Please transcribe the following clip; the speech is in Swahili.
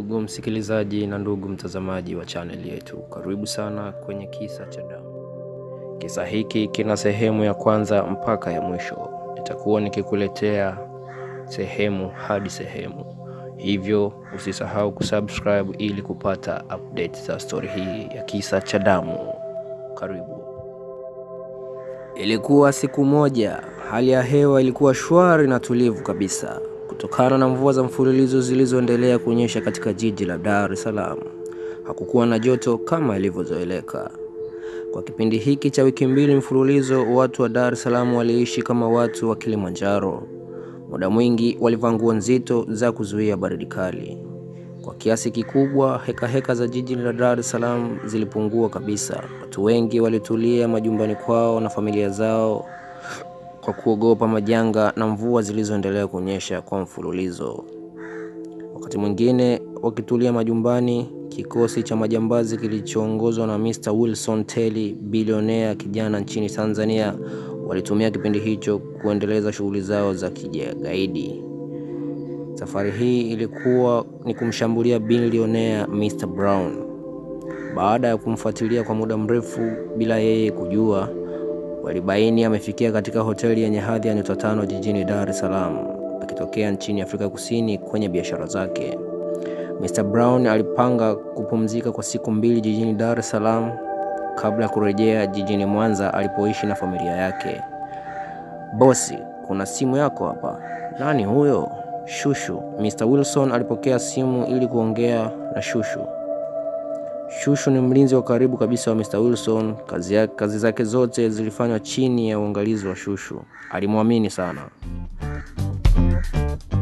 Ndugu msikilizaji na ndugu mtazamaji wa chaneli yetu, karibu sana kwenye Kisa cha Damu. Kisa hiki kina sehemu ya kwanza mpaka ya mwisho. Nitakuwa nikikuletea sehemu hadi sehemu, hivyo usisahau kusubscribe ili kupata update za stori hii ya Kisa cha Damu. Karibu. Ilikuwa siku moja, hali ya hewa ilikuwa shwari na tulivu kabisa kutokana na mvua za mfululizo zilizoendelea kunyesha katika jiji la Dar es Salaam. Hakukuwa na joto kama ilivyozoeleka. Kwa kipindi hiki cha wiki mbili mfululizo, watu wa Dar es Salaam waliishi kama watu wa Kilimanjaro. Muda mwingi walivaa nguo nzito za kuzuia baridi kali. Kwa kiasi kikubwa, heka heka za jiji la Dar es Salaam zilipungua kabisa. Watu wengi walitulia majumbani kwao na familia zao kwa kuogopa majanga na mvua zilizoendelea kunyesha kwa mfululizo. Wakati mwingine wakitulia majumbani, kikosi cha majambazi kilichoongozwa na Mr. Wilson Teli, bilionea kijana nchini Tanzania, walitumia kipindi hicho kuendeleza shughuli zao za kigaidi. Safari hii ilikuwa ni kumshambulia bilionea Mr. Brown. Baada ya kumfuatilia kwa muda mrefu bila yeye kujua, walibaini amefikia katika hoteli yenye hadhi ya nyota tano jijini Dar es Salaam akitokea nchini Afrika Kusini kwenye biashara zake. Mr. Brown alipanga kupumzika kwa siku mbili jijini Dar es Salaam kabla ya kurejea jijini Mwanza alipoishi na familia yake. Bosi, kuna simu yako hapa. Nani huyo? Shushu. Mr. Wilson alipokea simu ili kuongea na Shushu. Shushu ni mlinzi wa karibu kabisa wa Mr. Wilson. Kazi, ya, kazi zake zote zilifanywa chini ya uangalizi wa Shushu. Alimwamini sana.